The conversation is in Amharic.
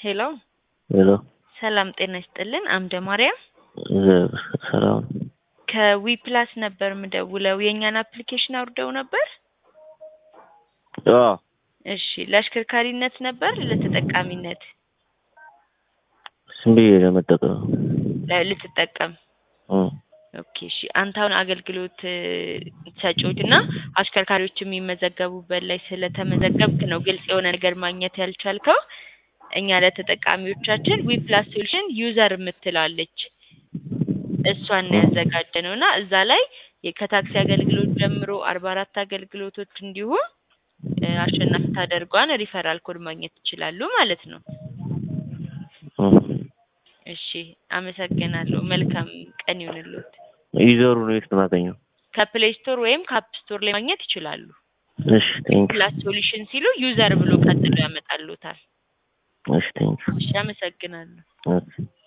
ሄሎ ሄሎ ሰላም ጤና ይስጥልን። አምደ ማርያም እግዚአብሔር ሰላም ነው። ከዊ ፕላስ ነበር ምደውለው። የእኛን አፕሊኬሽን አውርደው ነበር? አዎ እሺ፣ ለአሽከርካሪነት ነበር ለተጠቃሚነት? ዝም ብዬ ለመጠቀም ለ- ልትጠቀም እም፣ ኦኬ እሺ። አንተ አሁን አገልግሎት ሰጪዎች እና አሽከርካሪዎች የሚመዘገቡበት ላይ ስለተመዘገብክ ነው ግልጽ የሆነ ነገር ማግኘት ያልቻልከው። እኛ ለተጠቃሚዎቻችን ዊ ፕላስ ሶሉሽን ዩዘር የምትላለች እሷን ነው ያዘጋጀነው እና እዛ ላይ የ- ከታክሲ አገልግሎት ጀምሮ አርባ አራት አገልግሎቶች እንዲሁም እ፣ አሸናፊ ታደርጓን ሪፈራል ኮድ ማግኘት ይችላሉ ማለት ነው። እም። እሺ አመሰግናለሁ። መልካም ቀን ይሁንልዎት። ዩዘሩ ነው የት ነው የማገኘው? ከፕሌይ ስቶር ወይም ከአፕ ስቶር ላይ ማግኘት ይችላሉ። እሺ ቴንክ ፕላስ ሶሉሽን ሲሉ ዩዘር ብሎ ቀጥሎ ያመጣሉታል። እሺ ቴንክ እሺ አመሰግናለሁ። ኦኬ